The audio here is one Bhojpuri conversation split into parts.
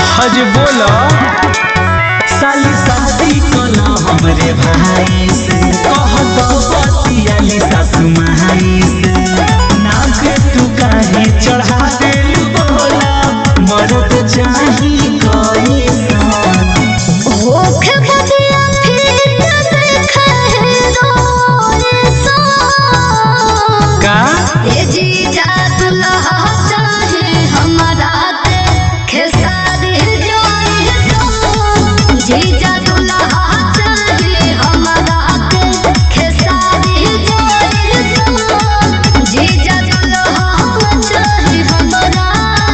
हज बोला साली शादी कला हमरे भाई से कहत बतियाली सासु माई से नाक तू काहे चढ़ा देल बोला मरद चाही कैसन होखे बदिया फिर देखे रोए सो का ए जीजा दुल्हा चाहे हमरा के खेसारी जोई सो जीजा दुल्हा चाहे हमरा के खेसारी जोई सो जीजा दुल्हा चाहे हमरा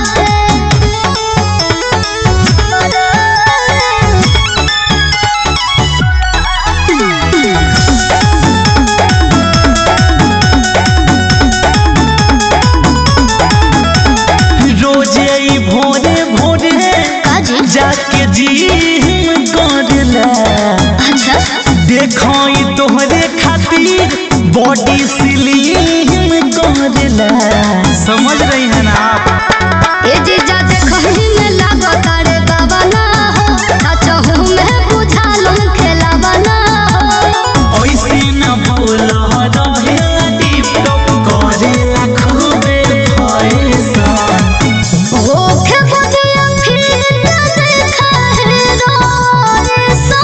रोजे ई भोरे भोरे काजी जाके जी करला अच्छा देखो ई तोहरे खातिर बॉडी स्लिम करला समझ रही है ना आप ए जीजा देखहि में लागत रे बाबा ना हो सचहु में बुझालु खेलावा ना हो ऐसे न बोल रहे टिप टॉप करे खूबे फैशन होखे बदिया फिर देखा है रोए सो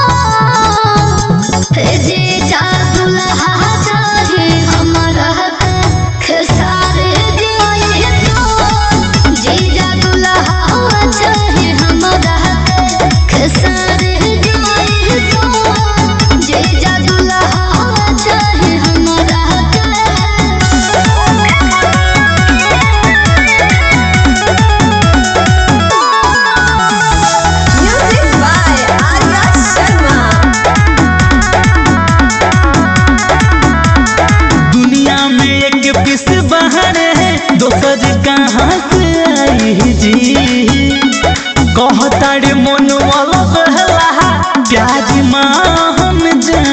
ए जीजा दुल्हा चाहे हमरा के खेसारे जोई सो जीजा दुल्हा चाहे हमरा के खेसारे जोई सो जीजा दुल्हा चाहे हमरा के Music by Arya Sharma. दुनिया में एक पीस बाहर है दोसर कहाँ से आई जी कहता रे मन वाला बहला प्याज मान